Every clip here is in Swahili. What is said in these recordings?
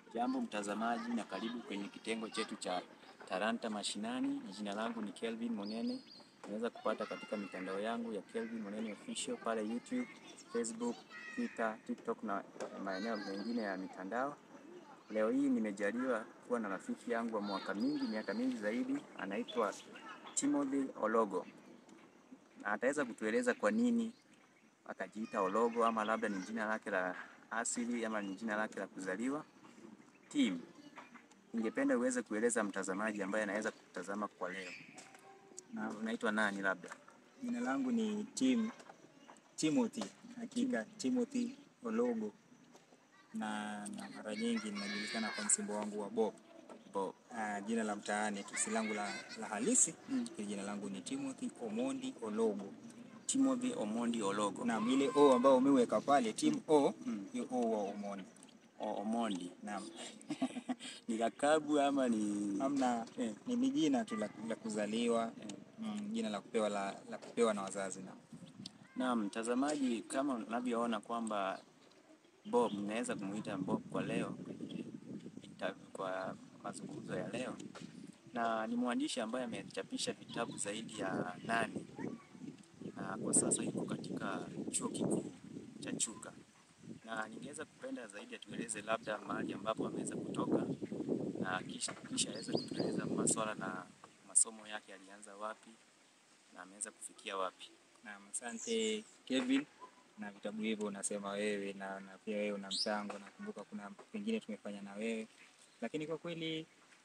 Jambo mtazamaji, na karibu kwenye kitengo chetu cha Talanta Mashinani. Jina langu ni Kelvin Monene. Unaweza kupata katika mitandao yangu ya Kelvin Monene Official pale YouTube, Facebook, Twitter, TikTok na maeneo mengine ya mitandao. Leo hii nimejaliwa kuwa na rafiki yangu wa mwaka mingi, miaka mingi zaidi, anaitwa Timothy Ologo, na ataweza kutueleza kwa nini akajiita Ologo, ama labda ni jina lake la asili ama ni jina lake la kuzaliwa. Tim, ningependa uweze kueleza mtazamaji ambaye anaweza kutazama kwa leo, na unaitwa nani? Labda Jina langu ni Tim Timothy, hakika Timothy Ologo, na, na mara nyingi ninajulikana kwa msimbo wangu wa Bob. Bob. Ah, jina la mtaani tu, si langu la, la halisi Mm. mm. Jina langu ni Timothy Omondi Ologo. Timothy Omondi Ologo. Naam, ile O ambayo umeweka pale Tim O, Mm. hiyo O wa Omondi. O- Omondi Naam. ni lakabu ama ni Hamna, Eh. ni ni jina tu la, la kuzaliwa Eh. mm, jina la kupewa la, la kupewa na wazazi na Naam, mtazamaji, kama unavyoona kwamba Bob, naweza kumuita Bob kwa leo ita- kwa mazungumzo ya leo, na ni mwandishi ambaye amechapisha vitabu zaidi ya nane na kwa sasa yuko katika chuo kikuu cha Chuka, na ningeweza kupenda zaidi atueleze labda mahali ambapo ameweza kutoka na kisha kisha aweze kutueleza maswala na masomo yake alianza wapi na ameweza kufikia wapi. Naam, asante Kevin, na vitabu hivyo unasema wewe na, na pia wewe una mchango. Nakumbuka kuna pengine tumefanya na wewe, lakini kwa kweli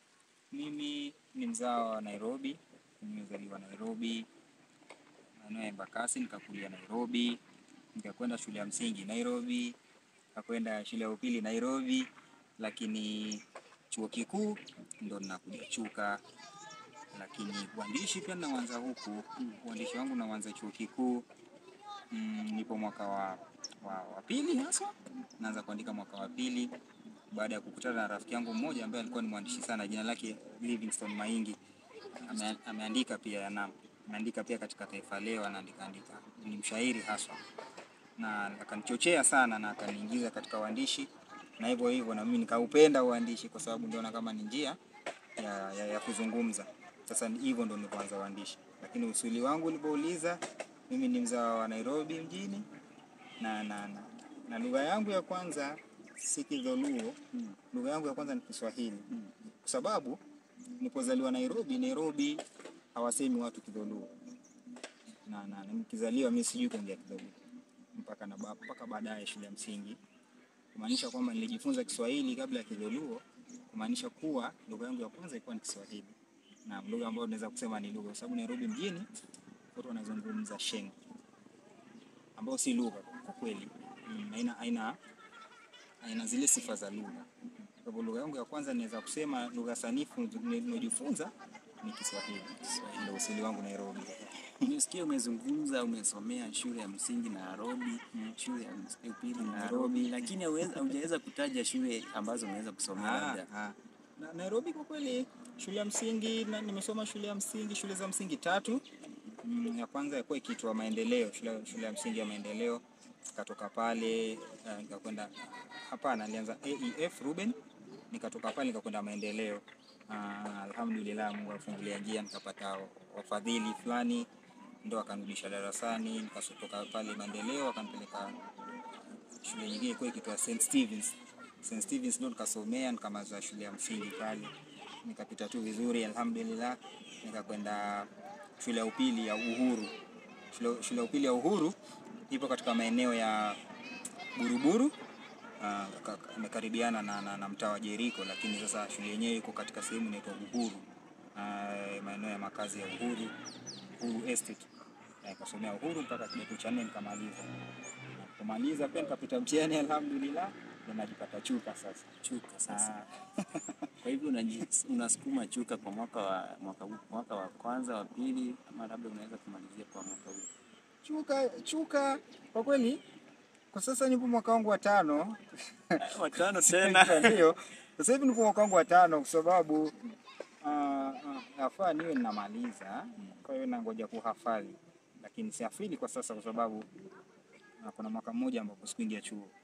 mimi ni mzao wa Nairobi. Nimezaliwa Nairobi, maeneo ya Embakasi, nikakulia Nairobi, nikakwenda shule ya msingi Nairobi, nikakwenda shule ya upili Nairobi, lakini chuo kikuu ndo ninakuja Chuka lakini uandishi pia nauanza huku. Uandishi wangu nauanza chuo kikuu mm, nipo mwaka wa, wa, wa pili haswa, naanza kuandika mwaka wa pili baada ya kukutana na rafiki yangu mmoja ambaye alikuwa ni mwandishi sana, jina lake Livingstone Maingi. Ame, ameandika pia na ameandika pia katika Taifa Leo, anaandika andika, ni mshairi haswa, na akanichochea sana na akaniingiza katika uandishi, na hivyo hivyo na mimi nikaupenda uandishi kwa sababu niliona kama ni njia ya, ya, ya kuzungumza. Sasa ni- hivyo ndo nilipoanza uandishi, lakini usuli wangu ulipouliza, mimi ni mzao wa Nairobi mjini na, na, na, na lugha yangu ya kwanza si Kidholuo. Lugha yangu ya kwanza ni Kiswahili kwa sababu nilipozaliwa Nairobi, Nairobi hawasemi watu Kidholuo na, na, na nikizaliwa mimi sijui kuongea Kidholuo mpaka na ba- mpaka baadaye shule ya msingi, kumaanisha kwamba nilijifunza Kiswahili kabla ya Kidholuo, kumaanisha kuwa lugha yangu ya kwanza ilikuwa ni Kiswahili na lugha ambayo naweza kusema ni lugha, kwa sababu Nairobi mjini watu wanazungumza Sheng ambayo si lugha kwa kweli, Mm, haina haina haina zile sifa za lugha. Kwa hivyo lugha yangu ya kwanza naweza kusema lugha sanifu niliyojifunza ni Kiswahili, ndio usili wangu Nairobi. Nimesikia umezungumza umesomea shule ya msingi Nairobi, shule ya ms- upili Nairobi, Nairobi. lakini hauwezi- haujaweza kutaja shule ambazo umeweza kusomea Ah, labda. ah. Na, Nairobi kwa kweli shule ya msingi na, nimesoma shule ya msingi shule za msingi tatu. Mm, ya kwanza ilikuwa ikiitwa Maendeleo, shule, shule ya msingi ya Maendeleo. Nikatoka pale uh, nikakwenda hapana, nilianza AEF Ruben, nikatoka pale nikakwenda Maendeleo. Uh, alhamdulillah Mungu afungulia njia, nikapata wafadhili fulani ndo akanirudisha darasani, nikatoka pale Maendeleo akanipeleka shule nyingine ilikuwa ikiitwa St Stevens. St Stevens ndo nikasomea nikamaliza shule ya msingi pale, nikapita tu vizuri alhamdulillah, nikakwenda shule ya upili ya Uhuru. Shule, shule ya upili ya Uhuru ipo katika maeneo ya Buruburu ah, ka- ka- imekaribiana na, na, na mtaa wa Jeriko, lakini sasa shule yenyewe iko katika sehemu inaitwa Uhuru, ah, maeneo ya makazi ya Uhuru, Uhuru Estate. Eh, Nikasomea Uhuru mpaka kidato cha nne nikamaliza. Kumaliza pia nikapita mtihani alhamdulillah, ndio najipata Chuka sasa. Chuka sasa. Ah, Kwa hivyo unaji- unasukuma Chuka kwa mwaka wa mwaka, huu- mwaka wa kwanza wa pili, ama labda unaweza kumalizia kwa mwaka huu. Chuka Chuka kwa kweli kwa sasa nipo mwaka wangu wa tano. Ah, Watano Ndio. Sasa hivi nipo mwaka wangu wa tano kwa sababu ah, ah, nafaa niwe ninamaliza, kwa hiyo nangoja kuhafadhi, lakini sihafidhi kwa sasa kwa sababu ah, kuna mwaka mmoja ambapo sikuingia chuo.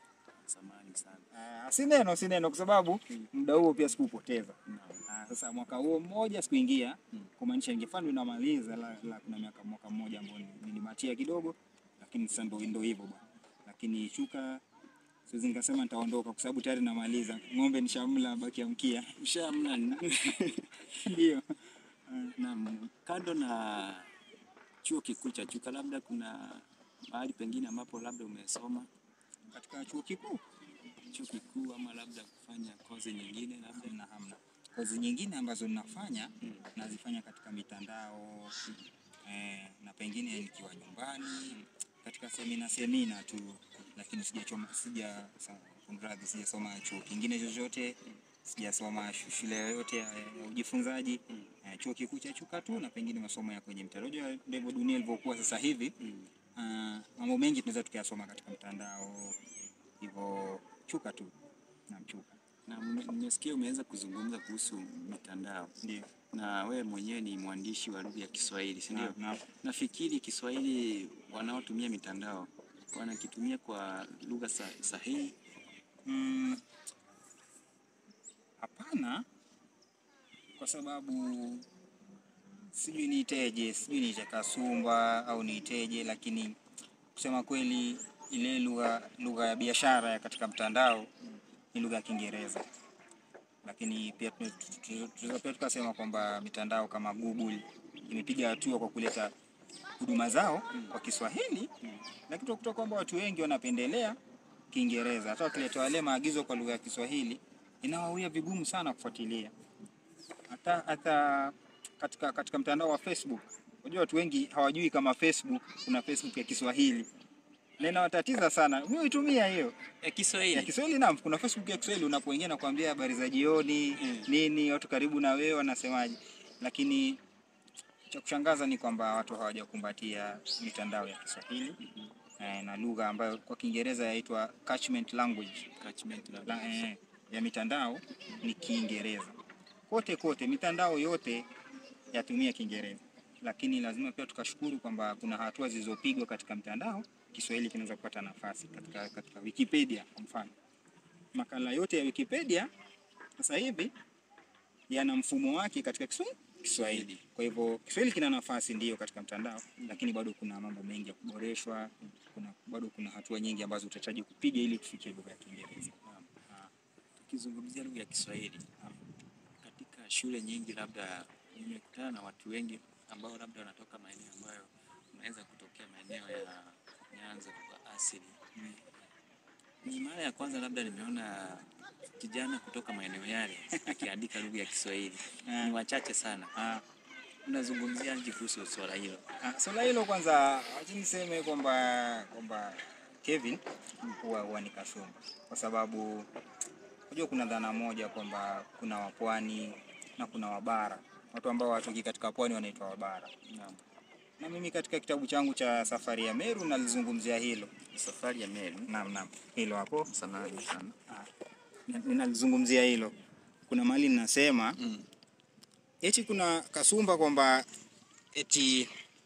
Samahani sana. Ah, si neno si neno, kwa sababu Mm. muda huo pia sikupoteza. Naam. Ah, sasa mwaka huo mmoja sikuingia Mm. kumaanisha ingefaa ndo namaliza la, la, kuna miaka mwaka mmoja ambao ni- nilibatia kidogo, lakini sasa ndo ndo hivyo bwana. Lakini shuka siwezi nikasema nitaondoka kwa sababu tayari namaliza. Ng'ombe nishamla, baki ya mkia. Ushamna Ndio. Naam, kando na chuo kikuu cha Chuka, labda kuna mahali pengine ambapo labda umesoma Katika chuo kikuu chuo kikuu ama labda kufanya kozi nyingine labda? hamna hamna. Kozi nyingine ambazo ninafanya Mm. nazifanya katika mitandao eh, na pengine nikiwa nyumbani katika semina semina tu, lakini sijachoma sija sa- kunradhi, sijasoma chuo kingine chochote, sijasoma shu- shule yoyote ya, ya ujifunzaji Mm. eh, chuo kikuu cha Chuka tu na pengine masomo ya kwenye mtandao. Unajua ndivyo dunia ilivyokuwa sasa hivi. Mm. Ah, mambo mengi tunaweza tukayasoma katika mtandao, hivyo Chuka tu na Chuka Na mme- nimesikia umeweza kuzungumza kuhusu mitandao ndio na wewe mwenyewe ni mwandishi wa lugha ya Kiswahili, si ndio? na, na, Nafikiri Kiswahili wanaotumia mitandao wanakitumia kwa lugha sa, sahihi. Mm, hapana, kwa sababu sijui niiteje, sijui niite kasumba au niiteje, lakini kusema kweli ile lugha lugha ya biashara ya katika mtandao ni lugha ya Kiingereza, lakini pia tuna- tu- tu- tunaweza pia tukasema kwamba mitandao kama Google imepiga hatua kwa kuleta huduma zao kwa Kiswahili, lakini tunakuta kwamba watu wengi wanapendelea Kiingereza. Hata wakileta wale maagizo kwa lugha ya Kiswahili inawawia vigumu sana kufuatilia. Hata hata katika, katika mtandao wa Facebook, unajua watu wengi hawajui kama Facebook kuna Facebook ya Kiswahili na inawatatiza sana. Mimi huitumia hiyo Ya ya Kiswahili. Kiswahili. Naam, kuna Facebook ya Kiswahili, unapoingia na kuambia habari za jioni Mm. nini, watu karibu na wewe wanasemaje, lakini cha kushangaza ni kwamba watu hawajakumbatia mitandao ya Kiswahili eh, na lugha ambayo kwa Kiingereza yaitwa catchment language Catchment labda. la, eh, ya mitandao ni Kiingereza. Kote kote mitandao yote yatumia Kiingereza, lakini lazima pia tukashukuru kwamba kuna hatua zilizopigwa katika mtandao, Kiswahili kinaweza kupata nafasi katika, katika Wikipedia kwa mfano. Makala yote ya Wikipedia sasa hivi yana mfumo wake katika Kiswahili. Kiswahili. Kwa hivyo Kiswahili kina nafasi ndiyo katika mtandao, lakini bado kuna mambo mengi ya kuboreshwa. Kuna bado kuna hatua nyingi ambazo utahitaji kupiga ili tufikie lugha ya Kiingereza. Ah, Tukizungumzia lugha ya Kiswahili katika shule nyingi, labda nimekutana na watu wengi ambao labda wanatoka maeneo ambayo unaweza kutokea maeneo ya Nyanza kwa asili. Ni mara ya kwanza labda nimeona kijana kutoka maeneo yale akiandika lugha ya Kiswahili. Ah. Ni wachache sana. ah, Unazungumziaje kuhusu swala hilo? ah, swala hilo kwanza, acha niseme kwamba kwamba Kevin huwa huwa ni kasumba, kwa sababu unajua kuna dhana moja kwamba kuna wapwani na kuna wabara. Watu ambao watoki katika pwani wanaitwa wabara, Naam. na mimi katika kitabu changu cha Safari ya Meru nalizungumzia hilo. Safari ya Meru. Naam, naam, hilo hapo Samahani sana. Na- ninalizungumzia hilo. Kuna mahali ninasema Mm. eti kuna kasumba kwamba eti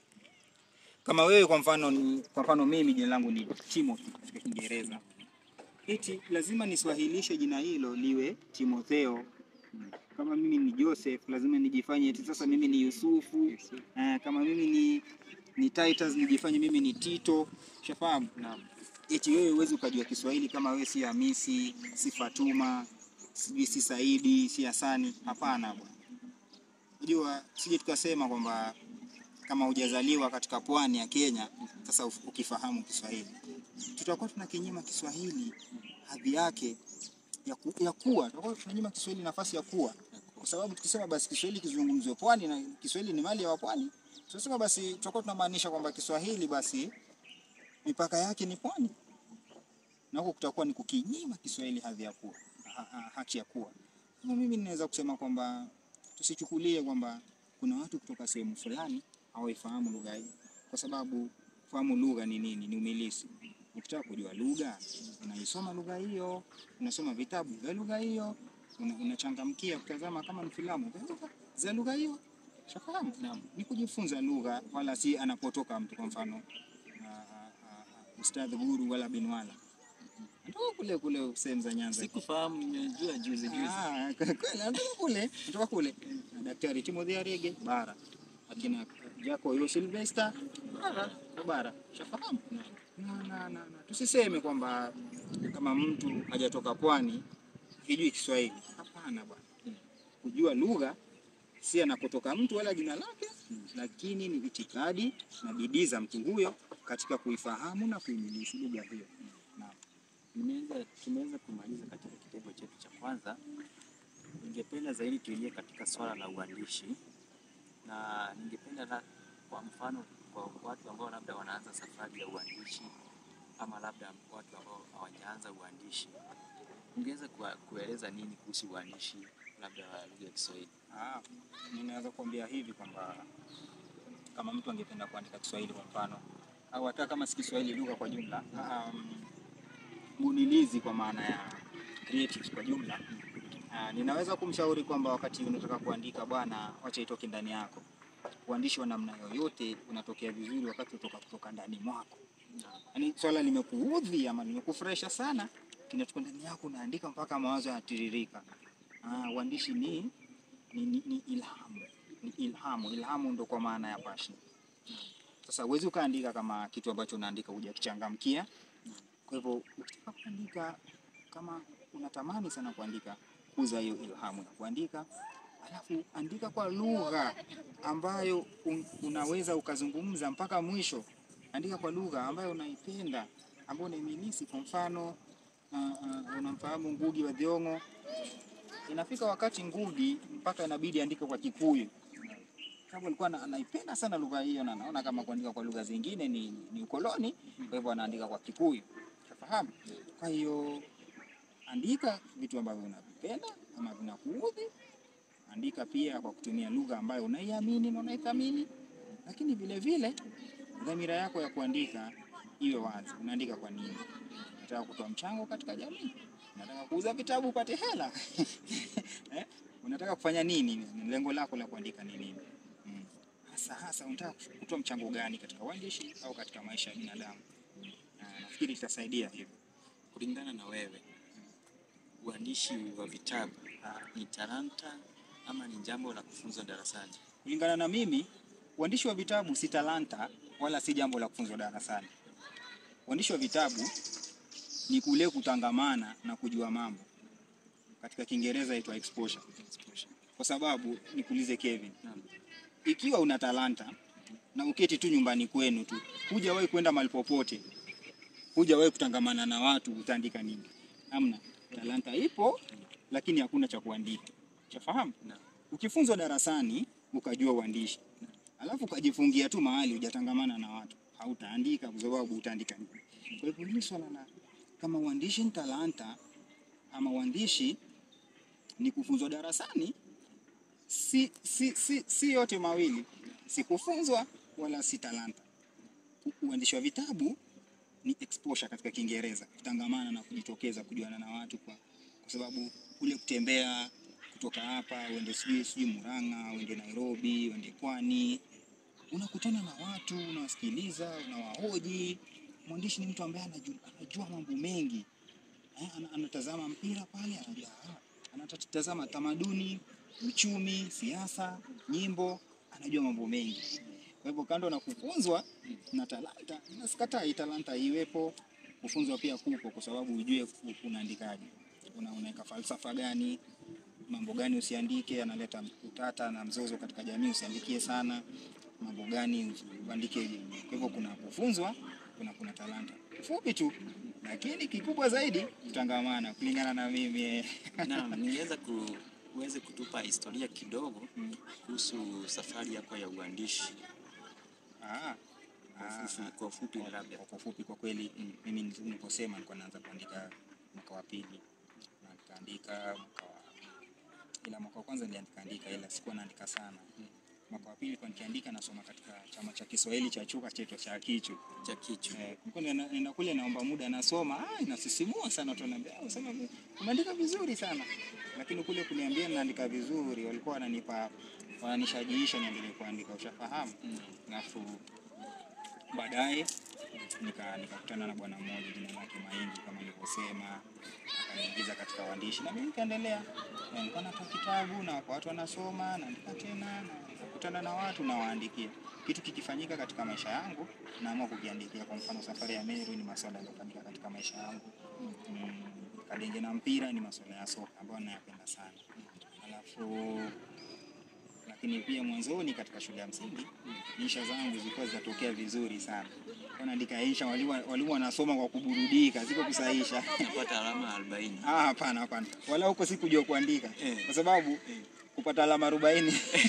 kama wewe kwa mfano ni, kwa mfano mimi jina langu ni Timothy katika Kiingereza, eti lazima niswahilishe jina hilo liwe Timotheo. Kama mimi ni Joseph lazima nijifanye eti sasa mimi ni Yusufu. Eh, kama mimi ni ni Titus nijifanye mimi ni Tito. Ushafahamu? Naam. eti wewe huwezi ukajua Kiswahili kama wewe si Hamisi, si Fatuma, sijui si Saidi, si Hasani. Hapana bwana. Unajua, sije tukasema kwamba kama hujazaliwa katika pwani ya Kenya, sasa uf- ukifahamu Kiswahili, tutakuwa tunakinyima Kiswahili hadhi yake ya, ku, ya kuwa, tutakuwa tunanyima Kiswahili nafasi ya kuwa, kwa sababu tukisema basi Kiswahili kizungumzwe pwani na Kiswahili ni mali ya wapwani, tunasema basi tutakuwa tunamaanisha kwamba Kiswahili basi mipaka yake ni pwani, na huko kutakuwa ni kukinyima Kiswahili hadhi ya kuwa ha, ha, haki ya kuwa. Kama mimi ninaweza kusema kwamba tusichukulie kwamba kuna watu kutoka sehemu fulani hawaifahamu lugha hii, kwa sababu fahamu lugha ni nini? Ni umilisi. Ukitaka kujua lugha, unaisoma lugha hiyo, unasoma vitabu vya lugha hiyo, una- unachangamkia kutazama kama ni filamu vya lugha- za lugha hiyo. Shafahamu? Naam. Ni kujifunza lugha, wala si anapotoka mtu, kwa mfano ah, ah, ah, Ustadh Guru wala Binwala Natoka kule kule sehemu za Nyanza. Sikufahamu, nimejua juzi juzi. Ah, kweli natoka kule, natoka kule. Na Daktari Timothy Arege bara. Akina Jaco Yo Sylvester bara, kwa bara. Shafahamu? Na, na, na, na. Tusiseme kwamba kama mtu hajatoka pwani hijui Kiswahili. Hapana bwana. Kujua lugha si anakotoka mtu wala jina lake, lakini ni itikadi na bidii za mtu huyo katika kuifahamu na kuimiliki lugha hiyo. Naam. Nimeweza tumeweza kumaliza katika kitengo chetu cha kwanza. Ningependa zaidi tuingie katika swala la uandishi, na ningependa la, kwa mfano kwa watu ambao labda wanaanza safari ya uandishi ama labda watu ambao hawajaanza uandishi, ungeweza kuwa- kueleza nini kuhusu uandishi labda wa lugha ya Kiswahili? Ah, ninaweza kuambia hivi kwamba kama mtu angependa kuandika Kiswahili kwa mfano, au hata kama si Kiswahili, lugha kwa jumla, um, bunilizi kwa maana ya creatives kwa jumla, ah, ninaweza kumshauri kwamba wakati unataka kuandika, bwana, wacha itoke ndani yako. Uandishi wa namna yoyote unatokea vizuri wakati utoka kutoka ndani mwako. Yaani swala limekuudhi ama limekufurahisha sana, kinatoka ndani yako, unaandika mpaka mawazo yanatiririka. Ah, uandishi ni ni, ni, ni ilhamu ni ilhamu. Ilhamu ndo kwa maana ya passion. Sasa huwezi ukaandika kama kitu ambacho unaandika hujakichangamkia. Kwa hivyo ukitaka kuandika, kama unatamani sana kuandika, kuza hiyo ilhamu ya kuandika, alafu andika kwa lugha ambayo un, unaweza ukazungumza mpaka mwisho. Andika kwa lugha ambayo unaipenda, ambayo unaimilisi. Kwa mfano uh, uh, unamfahamu Ngugi wa Thiong'o inafika wakati Ngugi mpaka inabidi andike kwa Kikuyu sababu alikuwa ana- anaipenda sana lugha hiyo, na anaona kama kuandika kwa lugha zingine ni, ni ukoloni. Kwa hivyo anaandika kwa Kikuyu, unafahamu? Kwa hiyo andika vitu ambavyo unavipenda ama vinakuudhi. Andika pia kwa kutumia lugha ambayo unaiamini na unaithamini, lakini vile vile dhamira yako ya kuandika iwe wazi. Unaandika kwa nini? Unataka kutoa mchango katika jamii? Unataka kuuza vitabu upate hela? eh? Unataka kufanya nini? Lengo lako la kuandika ni nini? Mm. Hasa hasa unataka kutoa mchango gani katika uandishi au katika maisha ya binadamu? Na nafikiri itasaidia hivyo. Kulingana na wewe, uandishi wa vitabu ni talanta ama ni jambo la kufunzwa darasani? Kulingana na mimi, uandishi wa vitabu si talanta wala si jambo la kufunzwa darasani. Uandishi wa vitabu ni kule kutangamana na kujua mambo. Katika Kiingereza inaitwa exposure. Kwa sababu nikuulize Kevin, Naam. ikiwa una talanta na uketi tu nyumbani kwenu tu, hujawahi kwenda mahali popote, hujawahi kutangamana na watu, utaandika nini? Hamna. Talanta ipo, lakini hakuna cha kuandika. Chafahamu? Naam. Ukifunzwa darasani ukajua uandishi, alafu ukajifungia tu mahali hujatangamana na watu, hautaandika kwa sababu utaandika nini? Kwa hivyo hili swala la kama uandishi ni talanta ama uandishi ni kufunzwa darasani, si, si, si, si yote mawili, si kufunzwa wala si talanta. U- Uandishi wa vitabu ni exposure katika Kiingereza, kutangamana na kujitokeza, kujuana na watu kwa, kwa sababu kule kutembea kutoka hapa uende sijui sijui Murang'a, uende Nairobi, uende Pwani, unakutana na watu, unawasikiliza, unawahoji. Mwandishi ni mtu ambaye anajua, anajua mambo mengi eh, ana- anatazama mpira pale, anajua ah, anatazama tamaduni, uchumi, siasa, nyimbo, anajua mambo mengi. Kwa hivyo kando na kufunzwa na talanta, nasikatai talanta iwepo, kufunzwa pia kupo, kwa sababu ujue u- unaandikaje, una, unaweka falsafa gani, mambo gani usiandike, analeta utata na mzozo katika jamii, usiandikie sana mambo gani uandike. Kwa hivyo kuna kufunzwa, kuna kuna talanta fupi tu, lakini kikubwa zaidi kutangamana, kulingana na mimi eh. Naam, ningeweza ku uweze kutupa historia kidogo kuhusu safari yako ya uandishi Ah, kwa ah, ufupi, kwa ufupi Kwa- labda. Kwa ufupi kwa kweli mimi niliposema nilikuwa naanza kuandika mwaka wa pili na nikaandika mwaka wa ila mwaka wa kwanza niliandika andika ila sikuwa naandika sana. Mwaka wa pili nilikuwa nikiandika nasoma katika chama cha Kiswahili cha chuka chetu cha Kichu. cha kichwa. Eh, nilikuwa nina- nenda kule naomba muda nasoma, ah, inasisimua sana watu wananiambia, "Ah, usema vi- umeandika vizuri sana." Lakini kule kuniambia naandika vizuri walikuwa wananipa wananishajiisha niendelee kuandika, ushafahamu? Mm. Alafu baadaye nika nikakutana na bwana mmoja jina lake Maingi kama nilivyosema, akaniingiza katika uandishi na mimi nikaendelea. Na Nilikuwa natoa kitabu na kwa watu wanasoma, naandika tena, na nikakutana na watu na waandikia. Kitu kikifanyika katika maisha yangu naamua kukiandikia. Kwa mfano safari ya Meru ni masuala yaliyofanyika katika maisha yangu. Mm, Kadenge na mpira ni masuala ya soka ambayo nayapenda sana. Alafu lakini pia mwanzoni katika shule ya msingi insha zangu zilikuwa zinatokea vizuri sana. Kwa naandika insha, walimu walimu wanasoma kwa kuburudika, siko kusahisha. Napata alama 40. Ah, hapana hapana, wala huko sikujua kuandika Eh. kwa sababu kupata alama arobaini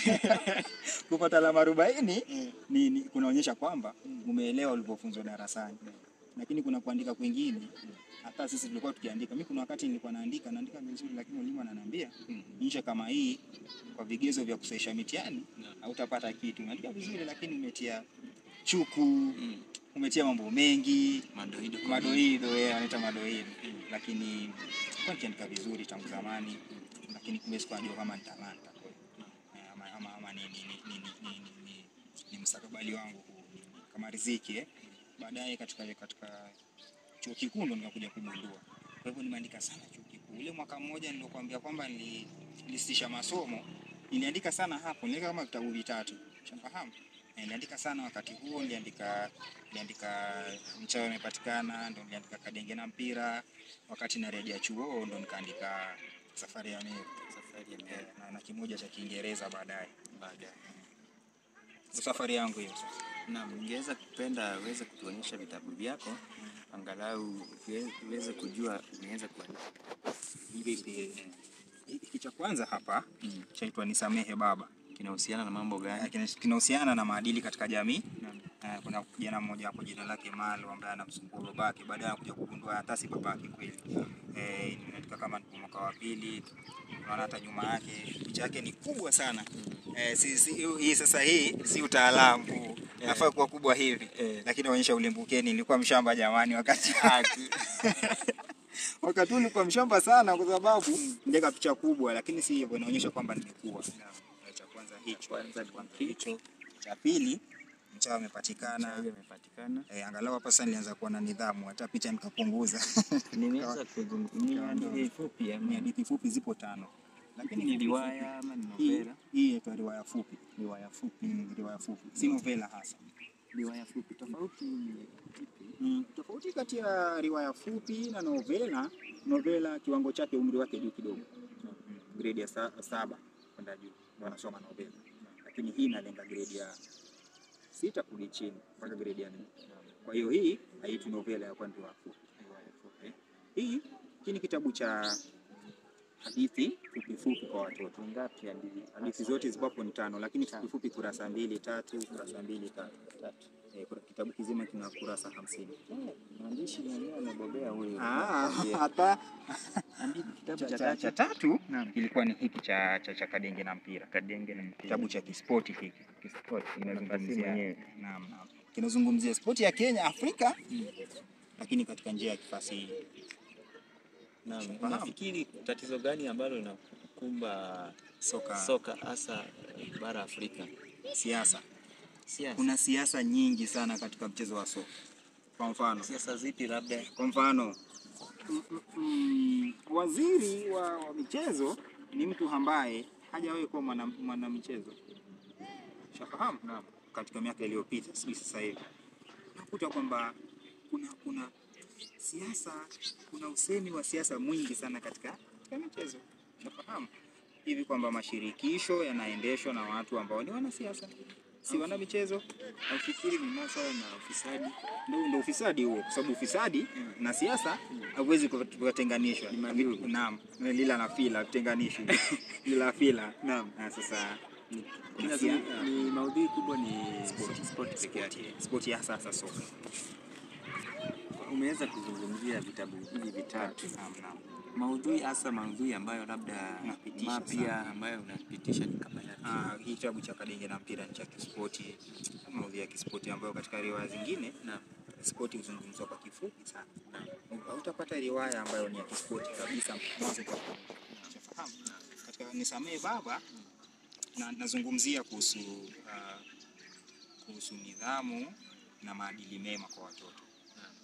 kupata alama arobaini ni, ni kunaonyesha kwamba umeelewa ulivyofunzwa darasani, lakini kuna kuandika kwingine hata sisi tulikuwa tukiandika. Mimi kuna wakati nilikuwa naandika naandika vizuri, lakini mwalimu ananiambia insha kama hii kwa vigezo vya kusahisha mitihani hautapata kitu. Unaandika vizuri, lakini umetia chuku, Mm. umetia mambo mengi Madoido kwa madoido yeye anaita madoido, lakini kwa nikiandika vizuri tangu zamani, lakini kumbe sikuwa najua kama ni talanta kweli. Eh, ama, ama, ama ni, ni, ni, ni, ni, ni, ni, ni mustakabali wangu huu, ni- ni kama riziki eh. Baadaye katika katika chuo kikuu ndo nikakuja kugundua. Kwa hivyo nimeandika sana chuo kikuu. Ule mwaka mmoja nilokuambia kwamba nili- nilisitisha masomo, niliandika sana hapo, niliandika kama vitabu vitatu, ushafahamu? Eh, Niliandika sana wakati huo, niliandika niliandika mchawi imepatikana, ndo niliandika kadenge na mpira. Wakati narejea chuo ndo nikaandika safari ya Meru safari ya eh, Meru na, na kimoja cha Kiingereza baadaye. baadaye. Ndo safari yangu hiyo sasa. Naam, ningeweza kupenda uweze kutuonyesha vitabu vyako angalau uwe- uweze kujua umeweza kuandika Vipi? Hiki cha kwanza hapa Mm. chaitwa Nisamehe Baba. kinahusiana na mambo Eh, gani? kina- kinahusiana na maadili katika jamii. Naam. Eh, kuna kijana mmoja hapo jina lake Malo ambaye anamsumbua babake, baadaye anakuja kugundua hata si babake kweli. Eh, inaandika kama ni mwaka wa pili, unaona hata nyuma yake picha yake ni kubwa sana. Eh, si, si, hii sasa hii si utaalamu huu. Nafaa kuwa kubwa hivi. Eh. Lakini naonyesha ulimbukeni, nilikuwa mshamba jamani wakati wakati huu nilikuwa mshamba sana kwa sababu ndeka picha kubwa, lakini si hivyo, inaonyesha kwamba nimekuwa. Cha kwanza hicho, Kwanza ni hicho cha pili mchawi amepatikana. chawi imepatikana. Eh, angalau hapa sasa nilianza kuwa na nidhamu, hata picha nikapunguza. Nimeweza kuzungumzia Kawa ni ndogo. hadithi fupi Ni ama hadithi fupi zipo tano, lakini ni fupi riwaya ama ni fupi. Hii novela? hii inaitwa riwaya fupi. Riwaya fupi. Mm, riwaya fupi, si novela hasa. Riwaya fupi tofauti ni ipi? Mm, tofauti kati ya riwaya fupi na novela, novela kiwango chake umri wake juu kidogo, grade ya sa, saba kwenda juu ndio wanasoma novela, lakini hii inalenga grade ya sita kurudi chini mpaka grade ya nne. Kwa hiyo hii haitwi novela ya kwa riwaya fupi. Riwaya fupi. Hii hii ni kitabu cha hadithi fupi fupi kwa watoto. Ngapi hadithi? Hadithi zote zipo hapo ni tano, lakini Tano. fupi fupi kurasa mbili tatu, kurasa mbili tatu. Tatu. Eh, kuna- kitabu kizima kina kurasa hamsini. Mwandishi mwenyewe amebobea huyo. Ah, Yeah. hata Hadithi kitabu cha, cha cha, cha tatu. tatu Naam. kilikuwa ni hiki cha, cha, cha Kadenge na mpira, Kadenge na mpira. kitabu cha kispoti hiki Kispoti. kinazungumzia mwenyewe. naam, naam. kinazungumzia spoti ya Kenya, Afrika, lakini katika njia ya kifasihi. Naam. Fahamu. Nafikiri tatizo gani ambalo linakumba Soka, soka hasa bara Afrika? siasa. Siasa. Kuna siasa nyingi sana katika mchezo wa soka. Kwa mfano, siasa zipi labda? kwa mfano mm, mm, mm, waziri wa, wa michezo ni mtu ambaye hajawahi kuwa mwana, mwana michezo shafahamu Naam. katika miaka iliyopita, sijui sasa hivi unakuta kwamba kuna kuna siasa, kuna usemi wa siasa mwingi sana katika, katika michezo shafahamu hivi kwamba mashirikisho yanaendeshwa na watu ambao ni wanasiasa, si wana michezo. Nafikiri ni masuala na ufisadi. Ndio ndio ufisadi huo, kwa sababu ufisadi na siasa hauwezi kutenganishwa. Ni mandugu. Naam, lila na fila tenganishwi, lila fila. Naam, na sasa kuna Kina sia- ni maudhui kubwa ni Sport. sport peke yake. spoti ya sasa soka. Umeweza kuzungumzia vitabu hivi vitatu. Naam, naam. Maudhui hasa maudhui ambayo labda Unapitisha mapya sana. ambayo unapitisha ni kama yapi? Ah, hii kitabu cha Kadenge na mpira ni cha kispoti, maudhui ya kispoti ambayo katika riwaya zingine Naam. spoti huzungumzwa kwa kifupi sana. Hautapata riwaya ambayo ni ya kispoti kabisa mwanzo kwa mwisho. Unafahamu? Katika Nisamehe Baba na nazungumzia kuhusu ah, kuhusu nidhamu na maadili mema kwa watoto.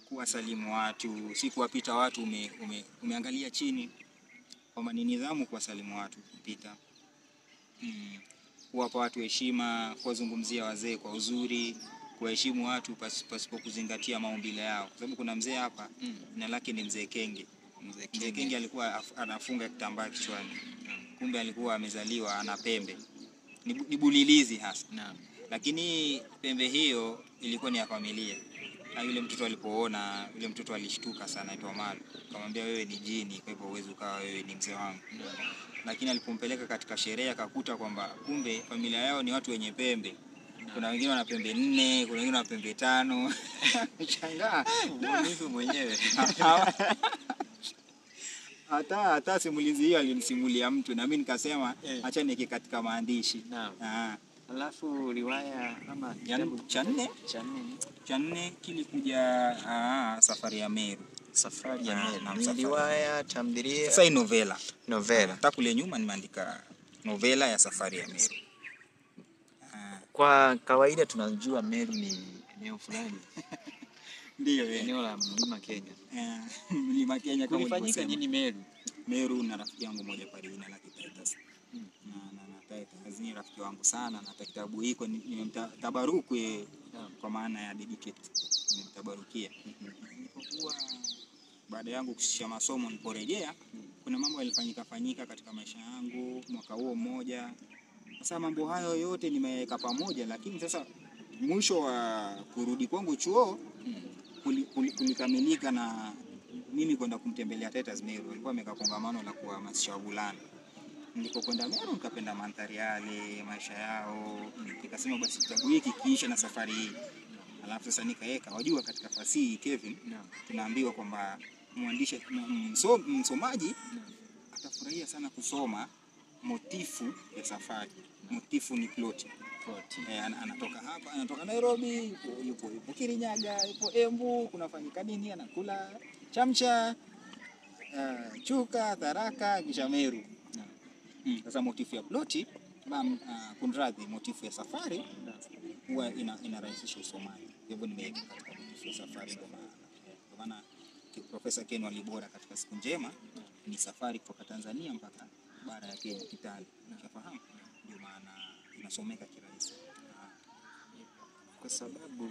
kuwasalimu watu, si kuwapita watu ume, ume, umeangalia chini, kwamba ni nidhamu kuwasalimu watu kupita, mm, kuwapa watu heshima, kuwazungumzia wazee kwa uzuri, kuwaheshimu watu pas- pasipo kuzingatia maumbile yao, kwa sababu kuna mzee hapa Mm. jina lake ni mzee Kenge. Mzee Mzee Kenge alikuwa af- anafunga kitambaa kichwani, kumbe alikuwa amezaliwa ana pembe, ni bu- ni bulilizi hasa Naam. lakini pembe hiyo ilikuwa ni ya familia. Na yule mtoto alipoona, yule mtoto alishtuka sana, aitwa Omar, akamwambia wewe ni jini, kwa hivyo huwezi ukawa wewe ni mzee wangu. Lakini alipompeleka katika sherehe akakuta kwamba kumbe familia yao ni watu wenye pembe. Kuna wengine wana pembe nne, kuna wengine wana pembe tano. Shangaa Mbunifu mwenyewe. hata hata simulizi hiyo alimsimulia mtu, na mimi nikasema Eh. acha niweke katika maandishi. Naam. Ah, Alafu riwaya ama ya kitabu cha nne cha nne ni cha nne kilikuja ah, safari ya Meru. Safari Ah, ya Meru. naam, Ni Safari. riwaya, tamthilia, Sasa hii novela novela. hata kule nyuma nimeandika novela ya safari ya Meru. Ah, Kwa kawaida tunajua Meru ni eneo fulani, Ndiyo eh. eneo la mlima Kenya. Eh, mlima Kenya kama Kulifanyika ulivyosema. nini Meru? Meru na rafiki yangu mmoja pale jina lake Titus. Mm. Na na na Titus ni rafiki wangu sana na hata kitabu hiko ni- nimemtabaruku yeye Naam. kwa maana ya dedicate. Nimemtabarukia. Nilipokuwa baada yangu kushia masomo niliporejea kuna mambo yalifanyika fanyika katika maisha yangu mwaka huo mmoja. Sasa mambo hayo yote nimeweka pamoja, lakini sasa mwisho wa kurudi kwangu chuo Mm. kuli- kuli- kulikamilika na mimi kwenda kumtembelea Titus Meru. Alikuwa ameweka kongamano la kuhamasisha wavulana. Nilipokwenda Meru nikapenda mandhari yale, maisha yao, nikasema basi kitabu hiki kiisha na safari hii. Alafu sasa nikaweka, wajua, katika fasihi Kevin, Naam. tunaambiwa kwamba mwandishi m- mso, msomaji Naam. atafurahia sana kusoma motifu ya safari. Motifu ni ploti. Ploti. Eh, ana- anatoka hapa, anatoka Nairobi, yupo, yupo, yupo Kirinyaga, yupo Embu, kunafanyika nini, anakula chamcha, uh, chuka, tharaka, kisha Meru. Naam. Mm. Sasa motifu ya ploti bam, uh, kunradhi, motifu ya safari Naam. huwa ina, inarahisisha usomaji. Hivyo nimeweka katika motifu ya safari, ndio maana ndio maana ki- Profesa Ken Walibora katika siku njema ni safari kutoka Tanzania mpaka bara ya Kenya, Kitale. Unafahamu? Ndio maana inasomeka kirahisi. Ah. Kwa sababu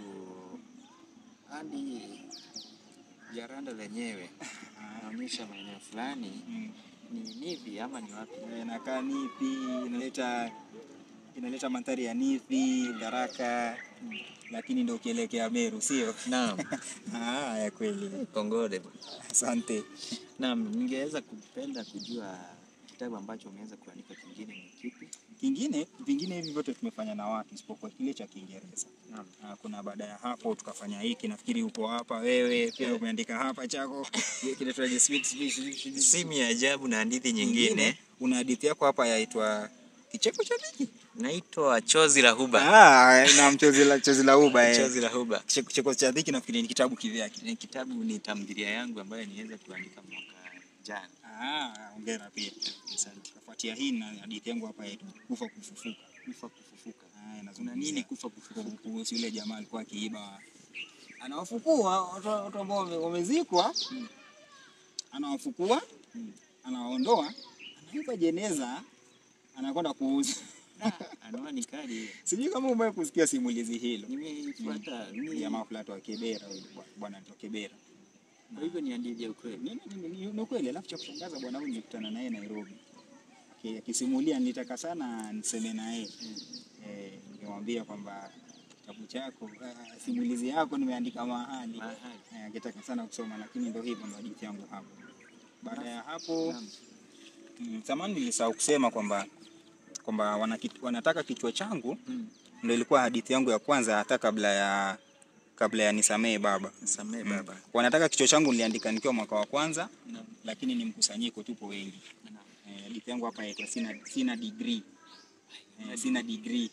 hadi jaranda lenyewe naonyesha maeneo fulani Mm. ni nivi ama ni wapi? inakaa Nithi, inaleta inaleta mandhari ya Nithi, Tharaka, lakini ndio ukielekea Meru, sio? Naam. Ah, ya kweli. Kongole bwana. Asante. Naam, ningeweza kupenda kujua kitabu ambacho umeweza kuandika kingine ni kipi? Kingine vingine hivi vyote tumefanya na watu isipokuwa kile cha Kiingereza. Naam. Ah, kuna baada ya hapo tukafanya hiki, nafikiri upo hapa wewe pia umeandika hapa chako kinaitwaje, sweet sweet sweet Simu ya ajabu na hadithi nyingine. Una hadithi yako hapa yaitwa kicheko cha dhiki. Naitwa Chozi la Huba. Ah, na mchozi la chozi la uba eh. Chozi la Huba. Kicheko kicheko cha dhiki nafikiri ni kitabu kivyake. Ni kitabu ni tamthilia yangu ambayo niweza kuandika mwaka jana. Ah, hongera pia. Asante. Kufuatia hii na hadithi yangu hapa yaitwa kufa kufufuka. Kufa kufufuka. Ah, Kuna inazungumzia nini kufa kufufuka? kuhusu yule jamaa alikuwa akiiba, anawafukua watu watu ambao wame- wamezikwa, Mm. anawafukua, Mm. anawaondoa, anaiba jeneza, anakwenda kuuza. Anwani kali hiyo. Sijui kama umewahi kusikia simulizi hilo. Nimeifuata. Ni Jamaa fulani wa Kibera, huyu bwa- bwana anaitwa Kibera. Kwa hivyo ni hadithi ya ukweli. Ni- ni- ni- ni- Ni ukweli. Alafu cha kushangaza bwana huyu nilikutana naye Nairobi, Aki- akisimulia, nilitaka sana niseme naye Mm. eh, nikamwambia kwamba kitabu chako, ah, simulizi yako nimeandika mahali Mahali. Eh, akitaka sana kusoma, lakini ndio hivyo, ndio hadithi yangu hapo. Baada ya hapo Naam. mm, zamani nilisahau kusema kwamba kwamba wanaki- wanataka kichwa changu Mm. ndio ilikuwa hadithi yangu ya kwanza, hata kabla ya kabla ya nisamee baba. Samehe Mm. baba. Wanataka kichwa changu niliandika nikiwa mwaka wa kwanza, Naam. lakini ni mkusanyiko, tupo wengi. Naam. Eh, hadithi yangu hapa yaitwa sina, sina degree eh, sina degree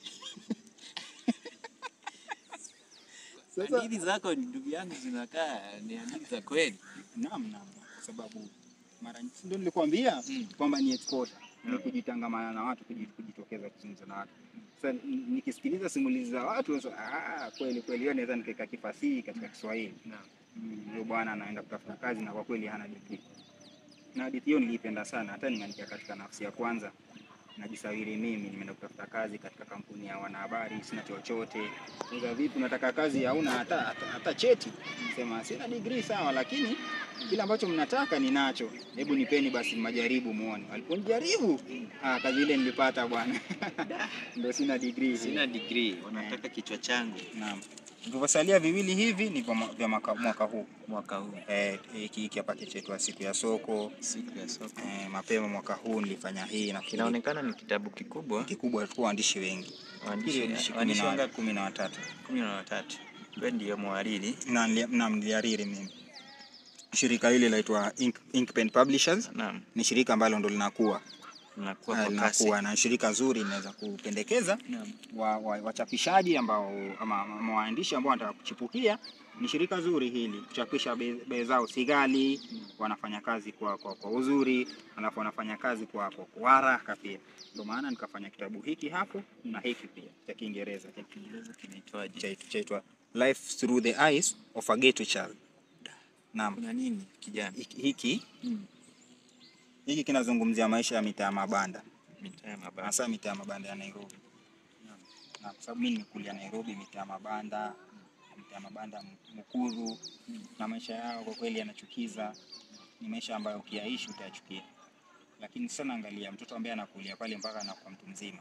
Sasa- Hadithi zako ndugu yangu zinakaa ni hadithi za kweli. Naam, naam, kwa sababu mara nyingi ndio nilikwambia Mm. kwamba ni exposure, ni Naam. kujitangamana na watu, kuji- kujitokeza kuzungumza na watu. Sasa n- nikisikiliza simulizi za watu sasa, ah, kweli kweli, hiyo naweza nikaweka kifasihi katika Kiswahili. Naam. Mm, Huyo bwana anaenda kutafuta kazi na kwa kweli hana degree. Na hadithi hiyo niliipenda sana, hata nimeandika katika nafsi ya kwanza. Najisawiri mimi nimeenda kutafuta kazi katika kampuni ya wanahabari, sina chochote. Sasa vipi, unataka kazi hauna hata, hata, hata cheti? Sema sina degree sawa, lakini kile ambacho mnataka ninacho, hebu nipeni basi majaribu muone. Waliponijaribu ah, kazi ile nilipata bwana ndio sina degree. Sina degree, wanataka kichwa changu Naam. Vilivyosalia viwili hivi ni vya mwa- vya mwaka, mwaka huu mwaka huu, eh, hiki hiki hapa kichetu siku ya soko siku ya soko. eh, mapema mwaka huu nilifanya hii na Kinaonekana ni kitabu kikubwa, kikubwa tu waandishi wengi waandishi waandishi kumi waandishi na- wangapi? kumi na watatu kumi na watatu. Wewe ndiyo mhariri. na nili- na mliariri mimi. Shirika hili laitwa Ink, Inkpen Publishers Naam, ni shirika ambalo ndo linakuwa nakuwa eh, kwa kasi. linakuwa na shirika zuri linaweza kupendekeza Naam. wa, wa, wachapishaji ambao ama, ama waandishi ambao wanataka kuchipukia. Ni shirika zuri hili, kuchapisha bei bei zao si ghali, wanafanya kazi kwa, kwa, kwa uzuri, alafu wanafanya kazi kwa, kwa, kwa haraka pia. Ndio maana nikafanya kitabu hiki hapo na hiki pia cha Kiingereza cha Kiingereza kinaitwaje? chaitwa chaitwa Life Through the Eyes of a Ghetto Child. Naam, Kuna nini kijana? hiki hiki, Hmm. hiki kinazungumzia maisha ya mitaa ya mabanda, Mitaa ya mabanda. hasa mitaa ya mabanda ya Nairobi. Na kwa sababu mimi nimekulia Nairobi, mitaa ya mabanda, mitaa ya mabanda Mukuru, na maisha yao kwa kweli yanachukiza. Ni maisha ambayo ukiyaishi utayachukia, lakini sasa naangalia mtoto ambaye anakulia pale mpaka anakuwa mtu mzima,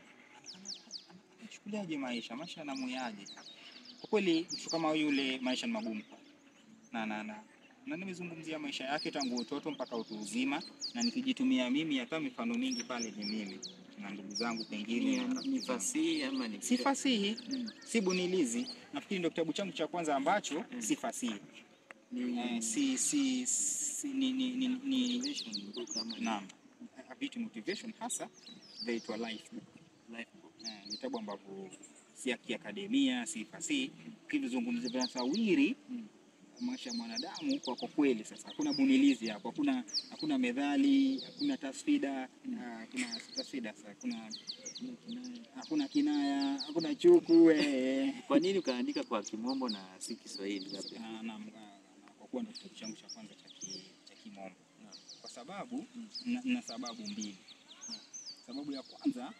nachukuliaje maisha? Maisha yanamuyaje? Kwa kweli mtu kama yule, maisha ni magumu na na na na nimezungumzia maisha yake tangu utoto mpaka utu uzima, na nikijitumia mimi, hata mifano mingi pale ni mimi na ndugu zangu pengine na Ni- rafiki Ni zangu. fasihi ama ni si fasihi, Mm. si bunilizi. Nafikiri ndio kitabu changu cha kwanza ambacho Mm. si fasihi Ni eh, si, si, si, ni, ni, ni, ni, motivation book ama ni naam, a bit motivation hasa zaitwa life book. life book. Eh, vitabu ambavyo si ya kiakademia, si fasihi, kivizungumzia vinasawiri Mm. maisha ya mwanadamu kwa kwa kweli. Sasa hakuna bunilizi hapo, hakuna hakuna methali, hakuna tasfida, Mm. ah, hakuna si tasfida, sasa hakuna Kuna kinaya. hakuna kinaya, hakuna chuku eh. Kwa nini ukaandika kwa Kimombo na si Kiswahili labda? na, na, na, kwa kuwa ndo kitabu changu cha kwanza cha ki- cha kimombo Naam. kwa sababu Mm. na, na sababu mbili. Naam. Sababu ya kwanza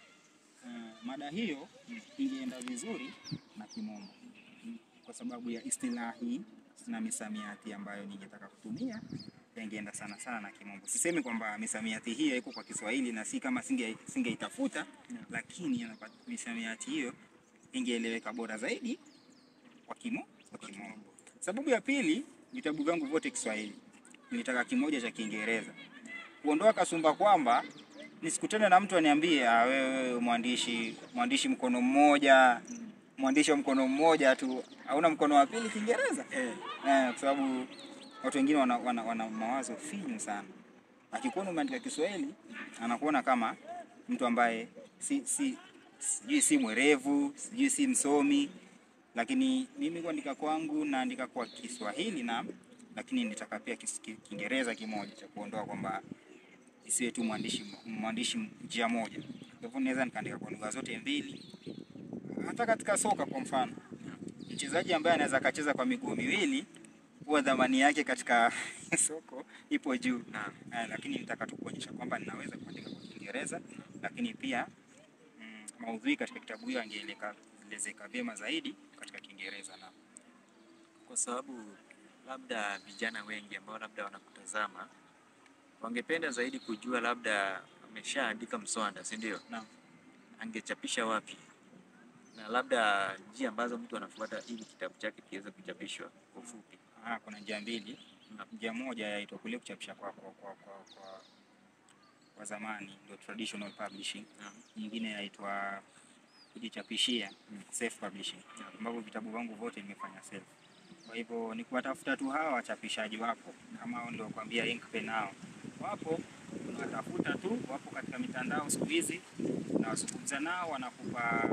uh, mada hiyo Mm. ingeenda vizuri na kimombo Mm. kwa sababu ya istilahi na misamiati ambayo ningetaka kutumia ingeenda sana sana na kimombo. Sisemi kwamba misamiati hiyo iko kwa Kiswahili na si kama singe singeitafuta, Naam. lakini yanapa- misamiati hiyo ingeeleweka bora zaidi kwa kimo kwa kimombo. Sababu ya pili, vitabu vyangu vyote Kiswahili, nilitaka kimoja cha Kiingereza, kuondoa kasumba kwamba nisikutane na mtu aniambie, ah, wewe mwandishi mwandishi mkono mmoja, Mm. mwandishi wa mkono mmoja tu, hauna mkono wa pili Kiingereza Eh, eh, kwa sababu watu wengine wana, wana, wana mawazo finyu sana. Akikuona umeandika Kiswahili anakuona kama mtu ambaye si si sijui si mwerevu, sijui si msomi, lakini mimi kuandika kwangu naandika kwa Kiswahili na lakini nitaka pia kis- ki- Kiingereza kimoja cha kuondoa kwamba isiwe tu mwandishi mwandishi njia moja. Kwa hivyo naweza nikaandika kwa lugha zote mbili. Hata katika soka kwa mfano, mchezaji ambaye anaweza akacheza kwa miguu miwili huwa dhamani yake katika soko ipo juu. naam. Eh, lakini nitaka tu kuonyesha kwamba ninaweza kuandika kwa Kiingereza, lakini pia mm, maudhui katika kitabu hiyo angeelezeka vyema zaidi katika Kiingereza na Kwa sababu labda vijana wengi ambao labda wanakutazama wangependa zaidi kujua, labda ameshaandika mswada, si ndio? Naam. Angechapisha wapi, na labda njia ambazo mtu anafuata ili kitabu chake kiweze kuchapishwa kwa ufupi. ah, kuna njia mbili. Naam. Njia moja yaitwa kule kuchapisha kwa kwa, kwa, kwa, kwa, kwa zamani ndio traditional publishing. Naam. Nyingine yaitwa kujichapishia Mm. self publishing, Naam. ambapo vitabu vangu vyote nimefanya self. Kwa hivyo ni kuwatafuta tu hawa wachapishaji wapo, kama hao ndio kuambia Inkpen hao wapo, unawatafuta tu, wapo katika mitandao siku hizi, unawazungumza nao, wanakupa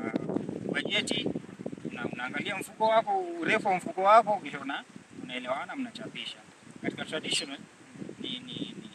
bajeti na unaangalia mfuko wako, urefu wa mfuko wako, kisha una unaelewana, mnachapisha. Katika traditional ni ni, ni,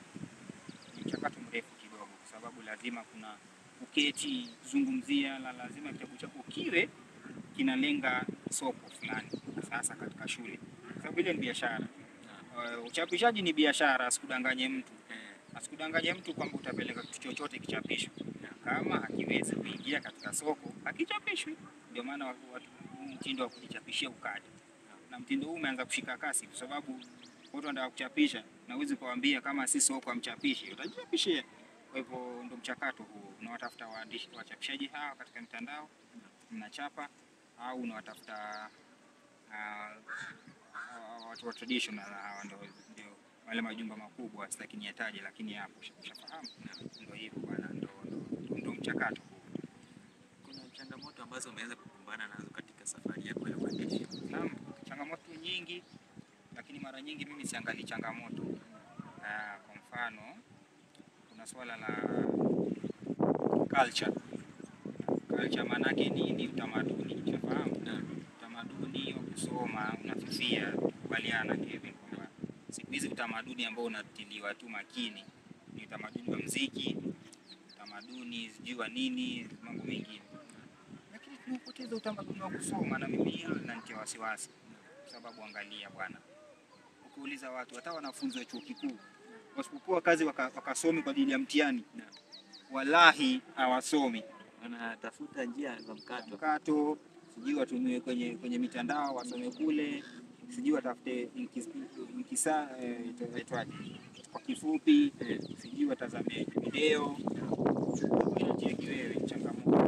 ni mchakato mrefu kidogo, kwa sababu lazima kuna uketi zungumzia, la lazima kitabu chako kiwe kinalenga soko fulani, sasa katika shule. sababu ile ni biashara. Naam. Uh, uchapishaji ni biashara, asikudanganye mtu, Eh, asikudanganye mtu kwamba utapeleka kitu chochote kichapishwe, kama hakiwezi kuingia katika soko hakichapishwi. Ndio maana watu watu- huu mtindo wa kujichapishia ukaja, na mtindo huu umeanza kushika kasi, kwa sababu watu wanataka kuchapisha, na huwezi kuwaambia kama si soko amchapishi, utajichapishia. Kwa hivyo ndo mchakato huu, unawatafuta waandishi wachapishaji hawa katika mitandao, mnachapa au unawatafuta ah, hawa watu wa traditional hawa ndio ndio wale majumba makubwa, sitaki niyataje, lakini hapo ushafahamu. Ndio hivyo bwana, ndo ndo- ndo mchakato huu. kuna changamoto ambazo umeweza kukumbana nazo katika safari yako ya uandishi? Naam, changamoto nyingi, lakini mara nyingi mimi siangalii changamoto. Ah, kwa mfano kuna swala la culture. Culture maanake ni, ni utamaduni, unafahamu? Naam. Utamaduni wa kusoma unafifia, kubaliana Kevin, kwamba siku hizi utamaduni ambao unatiliwa tu makini ni utamaduni wa mziki, utamaduni sijui wa nini, mambo mengine, lakini tunapoteza utamaduni wa kusoma, na mimi hilo linanitia wasiwasi, kwa sababu angalia bwana, ukiuliza watu, hata wanafunzi wa chuo kikuu wasipokuwa kazi waka- wakasomi kwa ajili ya mtihani, Naam. wallahi hawasomi Wanatafuta njia za mkato. mkato, sijui watumie kwenye kwenye mitandao wasome kule, sijui watafute inkis- inkisa eh, ito- itwaje kwa kifupi, Eh, sijui watazame video. Inacheki wewe changamoto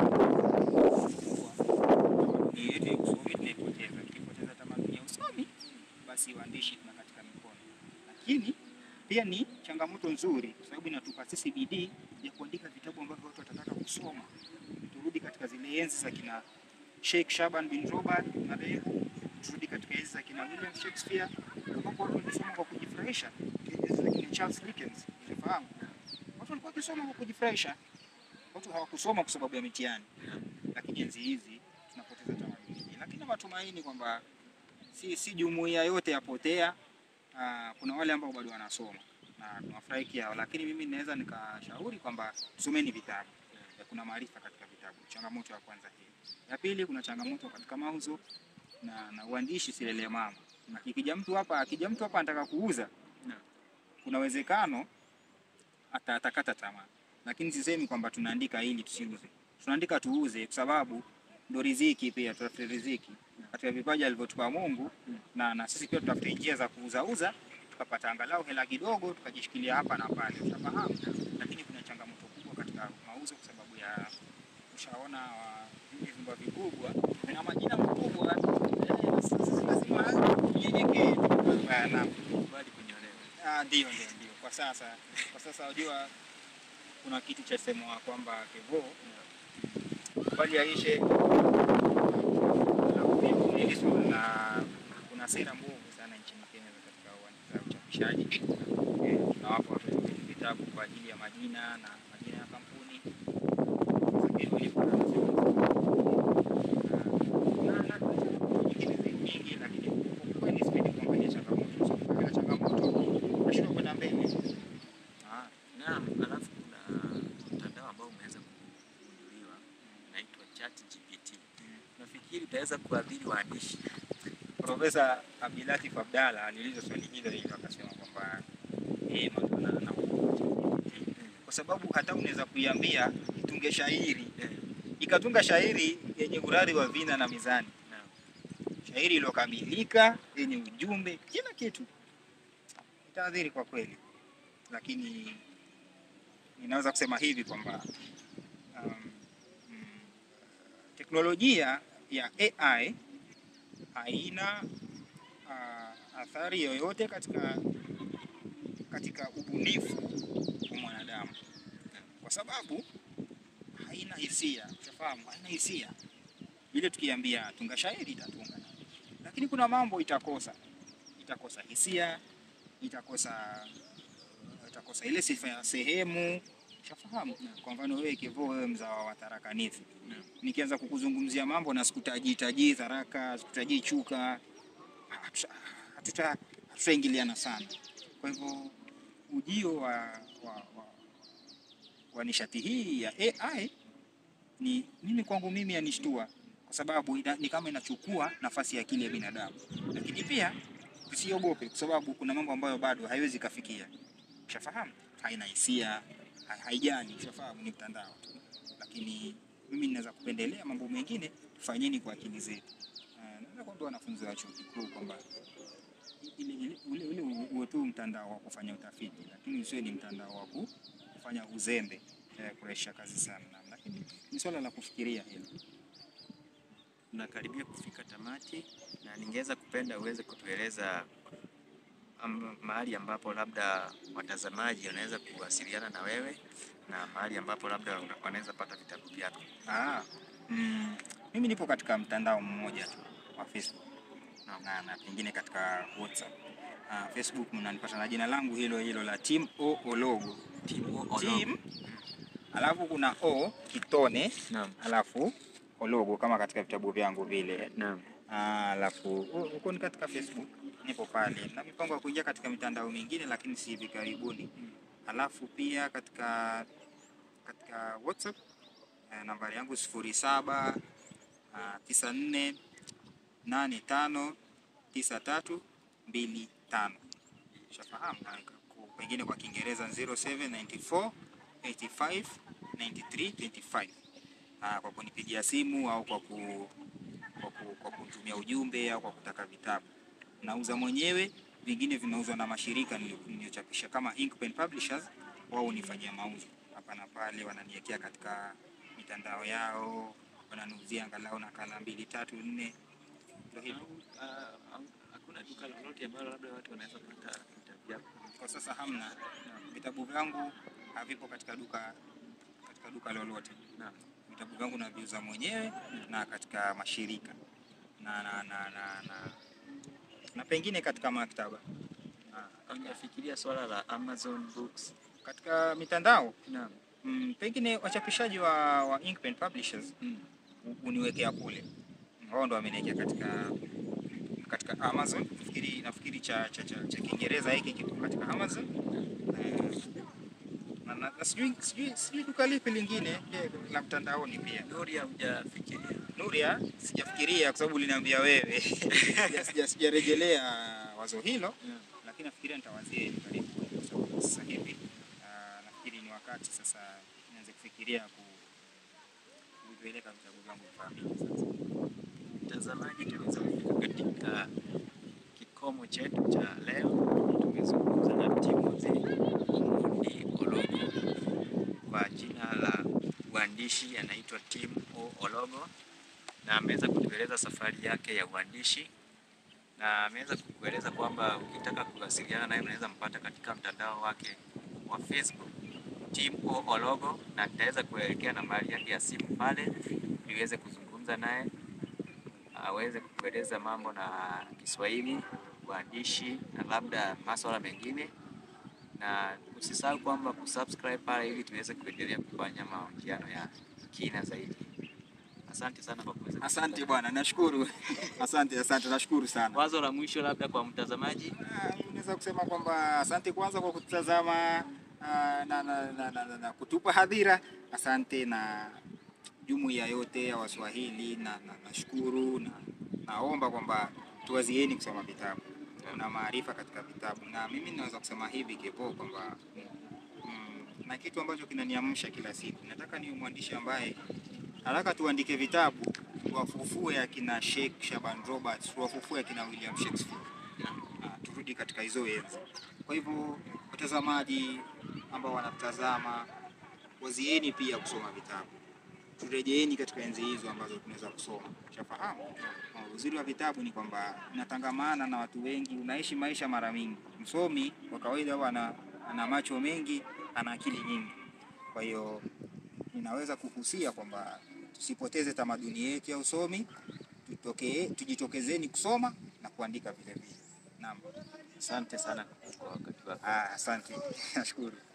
ni yetu ya usomi tunaipoteza. Tukipoteza tamaduni ya usomi, basi uandishi tuna katika mikono, lakini pia ni changamoto nzuri kwa sababu inatupa sisi bidii ya kuandika vitabu ambavyo watu watataka kusoma. Turudi katika zile enzi za kina Sheikh Shaban bin Robert marehemu, turudi katika enzi za kina William Shakespeare ambapo watu walisoma kwa kujifurahisha. Enzi za kina Charles Dickens, unafahamu, watu walikuwa wakisoma kwa kujifurahisha, watu hawakusoma kwa sababu ya mitihani. Lakini enzi hizi tunapoteza tamaduni hii, lakini matumaini kwamba si, si jumuiya yote yapotea. Aa, kuna wale ambao bado wanasoma na tunafurahi hao, lakini mimi naweza nikashauri kwamba tusomeni vitabu. Eh, Kuna maarifa katika vitabu. Changamoto ya kwanza hii. Ya pili, kuna changamoto katika mauzo na, na uandishi silele mama. Na kikija mtu hapa, akija mtu hapa anataka kuuza, Naam. kuna uwezekano ata atakata tamaa, lakini sisemi kwamba tunaandika ili tusiuze, tunaandika tuuze, kwa sababu ndo riziki pia, tutafute riziki katika vipaji alivyotupa Mungu na, na sisi pia tutafute njia za kuuzauza tukapata angalau hela kidogo tukajishikilia hapa na pale, utafahamu. Lakini kuna changamoto kubwa katika mauzo kwa sababu ya ushaona wa hivi vyumba vikubwa vina majina makubwa eh, sasa lazima nyenyekee na Kubali kunyolewa. Ah, ndio ndio ndio. Kwa sasa kwa sasa unajua kuna kitu cha semwa kwamba Kevo bali yaishe na kuna sera mbovu sana nchini Kenya katika uwanja wa uchapishaji. Eh, Tunawapa watu wetu vitabu kwa ajili ya majina na majina ya kampuni Lakini walikuwa na- na- na nyingine nyingi, lakini kwa kweli sipendi kuangalia changamoto. So, ukiangalia changamoto nashindwa kwenda mbele. Ah, naam, alafu kuna mtandao ambao umeweza kugunduliwa unaitwa ChatGPT. Nafikiri utaweza kuadhiri waandishi. Profesa Abdilatif Abdalla aliulizwa swali hilo hilo akasema kwamba yeye ma- ana- ana- kwa sababu hata unaweza kuiambia itunge shairi Eh, ikatunga shairi yenye urari wa vina na mizani, naam. shairi iliyokamilika yenye ujumbe, kila kitu, itaadhiri kwa kweli. Lakini ninaweza kusema hivi kwamba um, mm, teknolojia ya AI haina uh, athari yoyote katika katika ubunifu wa mwanadamu, kwa sababu haina hisia. Ushafahamu, haina hisia. Ile tukiambia tunga shairi itatunga, lakini kuna mambo itakosa, itakosa hisia, itakosa itakosa ile sifa ya sehemu. Ushafahamu? Kwa mfano wewe Kevo, wewe mzawa wa Tharaka Nithi, nikianza kukuzungumzia mambo na sikutajii tajii Tharaka, sikutajii Chuka, hatuta- hatuta- hatutaingiliana sana. Kwa hivyo ujio wa, wa, wa, wa nishati hii ya AI ni mimi kwangu mimi yanishtua kwa sababu ina, ni kama inachukua nafasi ya akili ya binadamu, lakini pia tusiogope, kwa sababu kuna mambo ambayo bado haiwezi kafikia. Ushafahamu, haina hisia, ha- haijali, ushafahamu, ni mtandao tu, lakini mimi ninaweza kupendelea mambo mengine tufanyeni kwa akili zetu. Uh, naweza kuambia wanafunzi wa chuo kikuu kwamba ile ile ule ule uwe tu mtandao wa kufanya utafiti, lakini usiwe ni mtandao wa ku- kufanya uzembe eh, kurahisisha kazi sana, lakini ni swala la kufikiria hilo. Tunakaribia kufika tamati, na ningeweza kupenda uweze kutueleza am- mahali ambapo labda watazamaji wanaweza kuwasiliana na wewe na mahali ambapo labda una- wanaweza pata vitabu vyako. Ah, mm, mimi nipo katika mtandao mmoja tu wa Facebook na, na pengine katika WhatsApp. Ah, Facebook mnanipata na jina langu hilo hilo la Team O Ologo. Team, alafu kuna O kitone, Naam. alafu Ologo kama katika vitabu vyangu vile. Naam. Ah, alafu hu- huko ni katika Facebook, nipo pale na mipango ya kuingia katika mitandao mingine, lakini si hivi karibuni. Alafu pia katika katika WhatsApp eh, nambari yangu sifuri saba tisa nne nane tano tisa tatu mbili tano. Ushafahamu? Na ku- pengine kwa Kiingereza 0794 85 93 25. Ah, kwa kunipigia simu au kwa ku kwa, ku, kwa kutumia ujumbe au kwa kutaka vitabu. Nauza mwenyewe, vingine vinauzwa na mashirika nili- niliyochapisha kama Inkpen Publishers, wao hunifanyia mauzo hapa na pale, wananiwekea katika mitandao yao, wananiuzia angalau nakala mbili tatu nne, ndio hivyo. Hakuna duka lolote ambalo labda watu wanaweza kupata vitabu vyako. Kwa sasa hamna, vitabu vyangu havipo katika duka katika duka lolote. Naam. Vitabu vyangu naviuza mwenyewe na katika mashirika na na na na, na, na pengine katika maktaba Ah, Hujafikiria swala la Amazon Books? katika mitandao Naam. mm, pengine wachapishaji wa, wa Inkpen Publishers Mm. u- uniwekea kule, wao ndo wameniwekea katika katika Amazon. Nafikiri nafikiri cha cha cha, cha Kiingereza hiki kipo katika Amazon Eh, na, na, na sijui sijui sijui duka lipi lingine eh, la mtandaoni pia. Nuria, hujafikiria? Nuria, sijafikiria kwa sababu uliniambia wewe. Sija- sija- Sijarejelea wazo hilo, Naam. lakini nafikiria nitawazia hivi karibu, kwa sababu sasa hivi ah, nafikiri ni wakati sasa nianze kufikiria ku kuvipeleka vitabu vyangu vifahamike sasa. Mtazamaji, tumeweza kufika katika kikomo chetu cha leo. Tumezungumza na Timothy Omondi Ologo kwa jina la uandishi anaitwa Tim O Ologo, na ameweza kutueleza safari yake ya uandishi na ameweza kukueleza kwamba ukitaka kuwasiliana naye unaweza mpata katika mtandao wake wa Facebook Tim O Ologo, na nitaweza kuelekea nambari yake ya simu pale ili uweze kuzungumza naye aweze kukueleza mambo na Kiswahili, uandishi na labda masuala mengine, na usisahau kwamba kusubscribe pale ili tuweze kuendelea kufanya mahojiano ya kina zaidi. Asante sana kwa kuweza Asante kusikiliza. bwana, nashukuru. Asante, asante, nashukuru sana. Wazo la mwisho labda kwa mtazamaji. Ah, Unaweza kusema kwamba asante kwanza kwa kututazama ah, na, na, na, na, na, na kutupa hadhira. Asante na jumuiya yote ya Waswahili na na- nashukuru na, naomba kwamba tuwazieni kusoma vitabu. Kuna maarifa katika vitabu, na mimi naweza kusema hivi Kepo kwamba mm, na kitu ambacho kinaniamsha kila siku, nataka niwe mwandishi ambaye nataka tuandike vitabu tuwafufue akina Sheikh Shaban Roberts, tuwafufue akina William Shakespeare. Ah, turudi katika hizo enzi. Kwa hivyo watazamaji ambao wanatazama, wazieni pia kusoma vitabu, turejeeni katika enzi hizo ambazo tunaweza kusoma. Ushafahamu? Ah, Uzuri wa vitabu ni kwamba unatangamana na watu wengi, unaishi maisha mara mingi. Msomi kwa kawaida huwa ana, ana macho mengi, ana akili nyingi. Kwa hiyo ninaweza kuhusia kwamba tusipoteze tamaduni yetu ya usomi, tutokee, tujitokezeni kusoma na kuandika vile vile. Naam. Asante sana kwa wakati wako. Ah, asante. Nashukuru.